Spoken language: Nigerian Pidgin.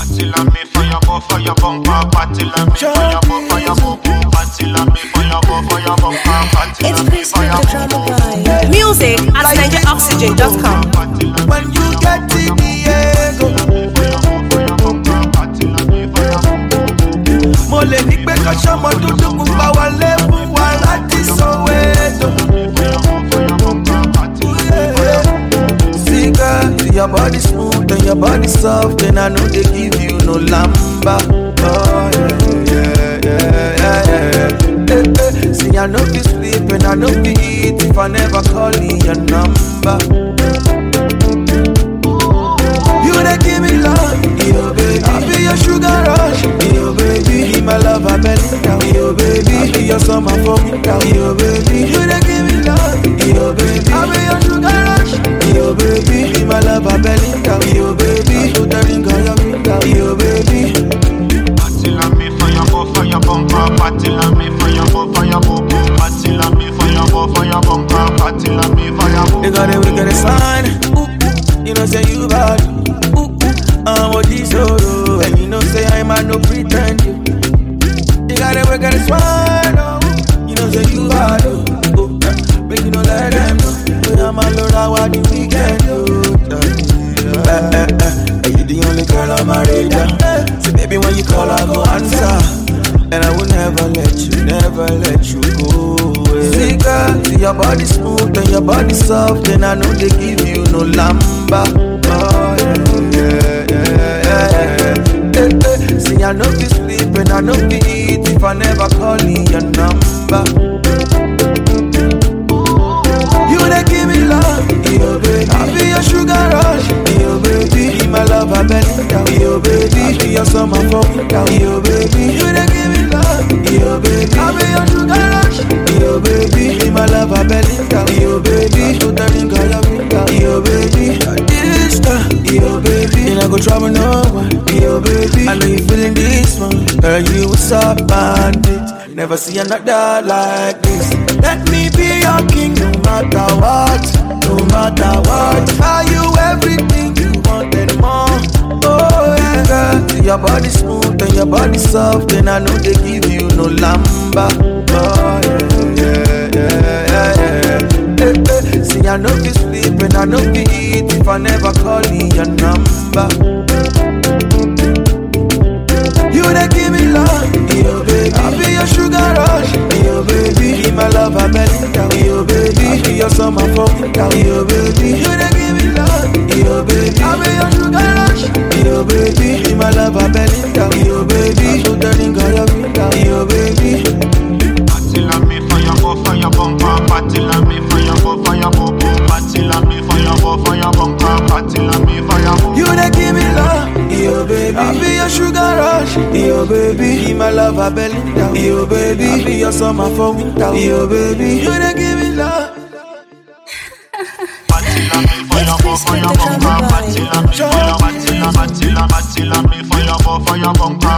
Party la me fire bo fire bumper. Party la me fire bo fire bo bo. Party la me fire bo fire bumper. Party la It's me Chris with fire the bo drama bo. guy. Music at NigeriOxygen.com. Party la me When you get to Diego, fire bo fire bumper. Party la me fire bo bo. mo lè ní pé kọ́sọ́ ọmọ dúdú pupa wọlé fún wa láti Soweto. See girl, see your body smooth and your body soft and I know they give you no lamba. Oh yeah, yeah, yeah, yeah, yeah. Eh, eh. See I know be sleep and I know be eat if I never call in your number. You dey give me love, yo baby. I be your sugar rush, yo baby. Be my love, I belly down, yo baby. I be your summer for winter, yo baby. You dey give me love, yo baby. I be your sugar rush, yo baby. Be my love, I belly down, yo baby. Put the ring on your finger, yo baby. Party la me fire bo fire bumper. Party la me fire bo fire bo bo. Party la me fire bo fire bumper. Party la me fire bo. They got it, we got a sign. Ooh, ooh. You know say you bad. Ooh, ooh. I'm what this solo, and you know say I'm a no pretend. You, you got it, we got a sign. Oh, you know say you bad. Oh, oh. uh, Make you know let them know. But I'm a lord, I want the weekend. Oh, uh, eh, eh, eh. Are you the only girl on my radar? So baby, when you call, I go answer. And I will never let you, never let you go away. See, girl, see your body smooth and your body soft, and I know they give you no lamba. Oh, yeah, yeah, yeah, yeah, yeah. Eh, eh. See, I know be sleep and I know be eat if I never call in your number. You dey give me love, yo baby. I be your sugar rush, yo baby. Be my love, I belly down, yo baby. I be your summer for winter, yo baby. You dey give me love, yo baby. I be your sugar rush, yo baby. Be my love, I belly down, yo baby. Put the ring on your finger, yo baby. This time, yo baby. And I go trouble no one, yo baby. I know you feeling this one, girl. You what's up, bandit? Never see another like this. Let me be your king, no matter what, no matter what. Are you everything you want and more? Oh yeah, girl. See your body smooth and your body soft, and I know they give you no lamba. Oh yeah, yeah, yeah, yeah, yeah. Eh, eh. See I know be sleep and I know be eat if I never call in your number. You dey give me love, yo baby. I be your sugar rush, yo baby. Be my love, I belly down, yo baby. I be your summer for winter, yo baby. You dey give me love, yo baby. I be your sugar rush, yo baby. Be my love, I belly down, yo baby. Put the ring on your finger, yo baby. Party la me fire bo fire bumper. Party la me fire bo fire bo bo. Party la me fire bo fire bumper. Party la me fire bo. You dey give me love, yo baby. I be your sugar rush, yo baby. Be my love, I belly down, yo baby. I be your summer for winter, yo baby. You dey give me love. Party la me fire bo fire bumper. Party la me fire. Party la party la party la me fire bo fire bumper.